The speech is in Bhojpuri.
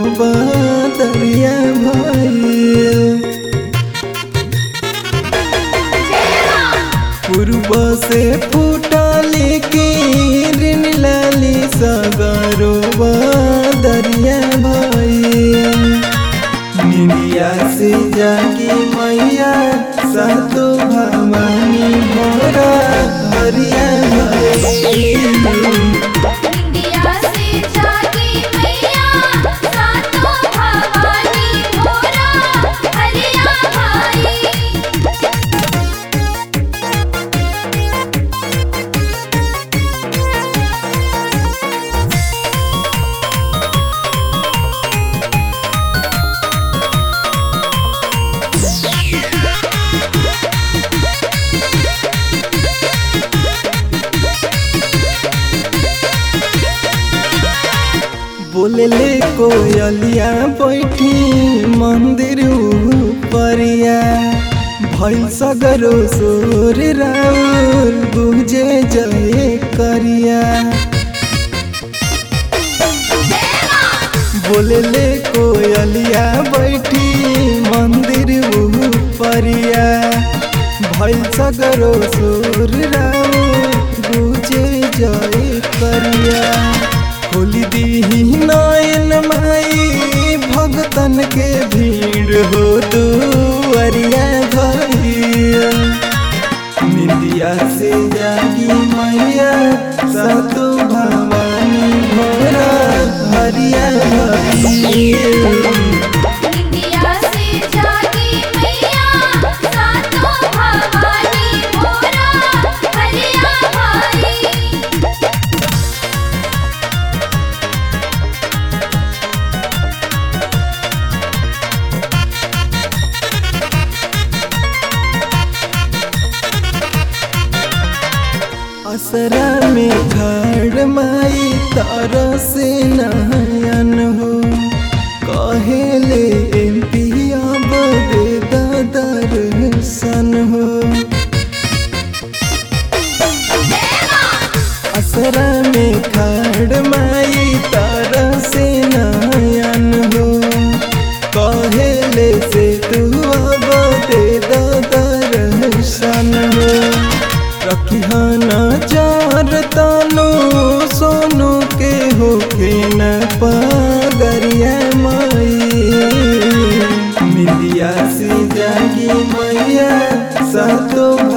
बदरिया भइल पूर्व से फूटले के ऋण लाली सगरो बदरिया भइल निंदिया से जागी मैया सातो भवानी भोरा हरिया भइल इंडिया से जागी मैया सातों भवानी मोरा हरिया भाई बोलले कोयलिया बैठी मंदिर परिया भइल सगरो सोर राउर बुझे जय करिया बोलले कोयलिया बैठी मंदिर परिया भइल सगरो सोर राउर बुझे जय करिया खोली दीही नयन माई भगतन के भीड़ हो दुअरिया भइया निंदिया से जागी मैया सतो भवानी भोरा हरिया भइल इंडिया से जागी मैया सातों भवानी मोरा हरिया भाई असरा में घर माई तर से नयन हो कहेले एमपी अब दे दर्शन हो असरा में खड़ माई तर से नयन हो कहेले से तू अब दे दर्शन हो रखिहाना चार तानो सोनू के होके न पगरिया माई मिलिया से जागी मैया सातो